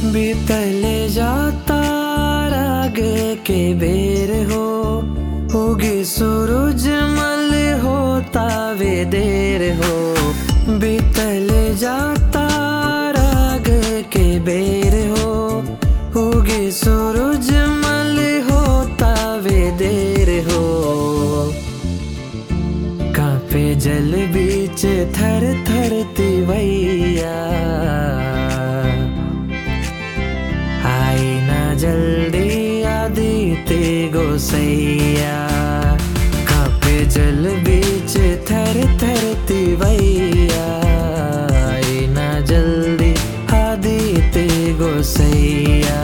बीतले जाता रागे के बेर हो होगी सूरज मल होता वे देर हो बीतले जाता राग के बेर हो होगी सूरज मल होता वे देर हो कांपे जल बीच थर थर तिवैया आई ना जल्दी आदिते गोसैया कांपे जल बीच थर थर तिवैया आई ना जल्दी आदिते गोसैया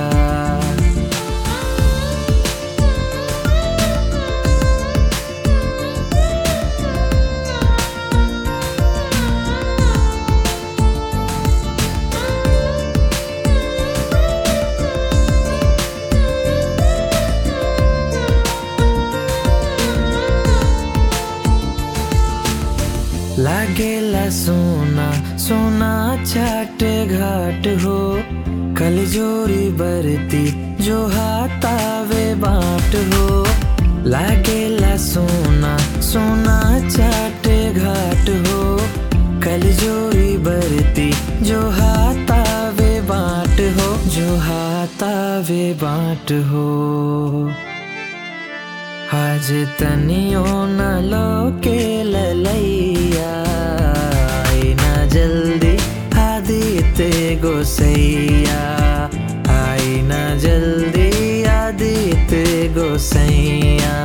लागेला सोना सोना छाट घाट हो कल जोरी बरती जो हाथावे बाट हो लागेला सोना सोना छाट घाट हो कल जोरी बरती जो हाथावे बाट हो जो हाथावे बाट हो आज तनियो न लोके ललैया आई ना जल्दी आदिते गोसैया आई ना जल्दी आदिते गोसैया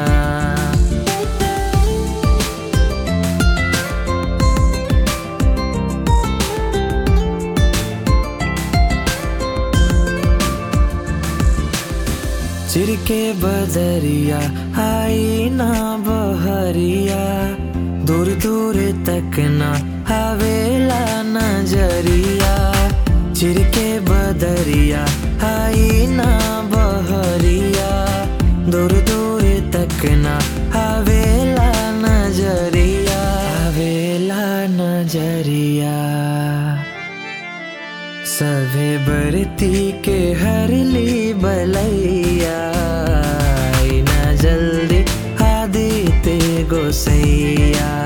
चिरके बदरिया आई ना बहरिया दूर दूर तक ना हवेला नजरिया चिरके बदरिया आई ना बहरिया दूर दूर तक ना हवेला नजरिया हवेला नजरिया सभे बरती के हरली बलैया आई ना जल्दी आदिते गोसैया